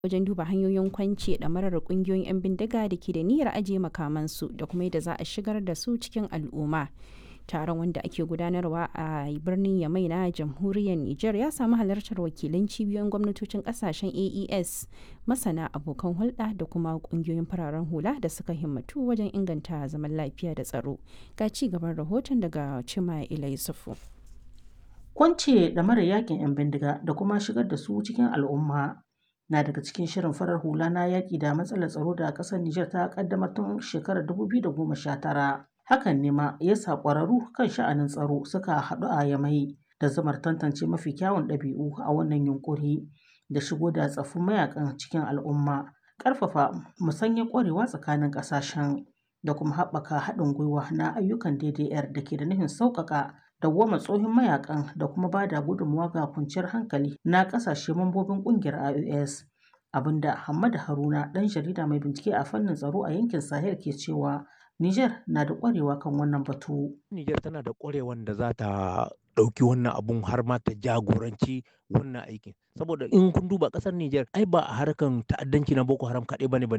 wajen duba hanyoyin kwance ɗamarar ƙungiyoyin 'yan bindiga da ke da niyyar ajiye makamansu da kuma yadda za a shigar da su cikin al'umma. Taron wanda ake gudanarwa a birnin Yamai na jamhuriyar Nijar ya samu halartar wakilan cibiyoyin gwamnatocin kasashen AES, masana abokan hulɗa da kuma ƙungiyoyin fararen hula da suka himmatu wajen inganta zaman lafiya da tsaro. Ga ci gaban rahoton daga Cima Ilai Sufu. Kwance da mara yakin 'yan bindiga da kuma shigar da su cikin al'umma na daga cikin shirin farar hula na yaƙi da matsalar tsaro da ƙasar Nijar ta ƙaddamar tun shekarar 2019. Hakan ne ma ya sa ƙwararru kan sha'anin tsaro suka haɗu a Yamai da zamar tantance mafi kyawun ɗabi'u a wannan yunƙuri da shigo da tsaffin mayakan cikin al'umma, ƙarfafa musanyar ƙwarewa tsakanin ƙasashen da kuma haɓaka haɗin gwiwa na ayyukan DDR da ke da nufin sauƙaƙa dawwama tsohon mayakan da kuma ba da gudunmawa ga kwanciyar hankali na ƙasashe mambobin ƙungiyar IOS. Abinda Hamad Haruna ɗan jarida mai bincike a fannin tsaro a yankin Sahel ke cewa Niger na da ƙwarewa kan wannan batu. Niger tana da ƙwarewan da za ta ɗauki wannan abun har ma ta jagoranci wannan aikin. Saboda in kun duba ƙasar Niger ai ba a harkan ta'addanci na Boko Haram kaɗai bane ba